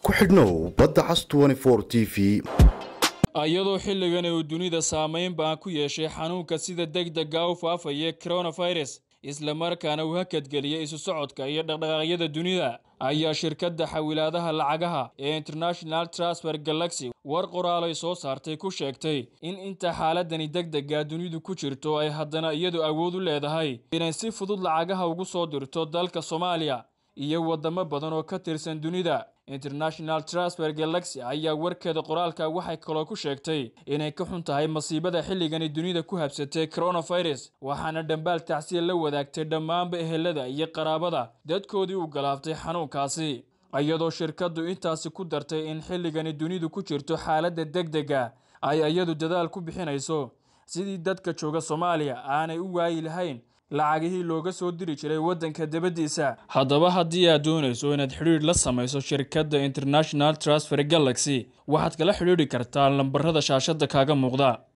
ku xidhnow badda cas t v iyadoo xilligan uu dunida saameyn baan ku yeeshay xanuunka sida degdega u faafaya coronavirus islamarkaana uu hakadgeliyay isu socodka iyo dhaqdhaqaaqyada dunida ayaa shirkadda xawilaadaha lacagaha ee international transfer galaxy war qoraalay soo saartay ku sheegtay in inta xaaladani degdega dunidu ku jirto ay haddana iyadu awood u leedahay inay si fudud lacagaha ugu soo dirto dalka soomaaliya iyo wadamo badan oo ka tirsan dunida international transfer galaxy ayaa warkeeda qoraalka waxay kaloo ku sheegtay inay ka xun tahay masiibada xilligani dunida ku habsatay coronavirus waxaana dhambaal tacsiya la wadaagtay dhammaanba ehelada iyo qaraabada dadkoodii u galaaftay xanuunkaasi iyadoo shirkaddu intaasi ku dartay in xilligani dunidu ku jirto xaaladda degdega ay iyadu dadaal ku bixinayso sidii dadka jooga soomaaliya aanay u waayi lahayn lacagihii looga soo diri jiray waddanka dabaddiisa haddaba haddii aad doonayso inaad xidhiidh la samayso shirkadda international transfer galaxy waxaad kala xidhiidhi kartaa lambarada shaashadda kaaga muuqda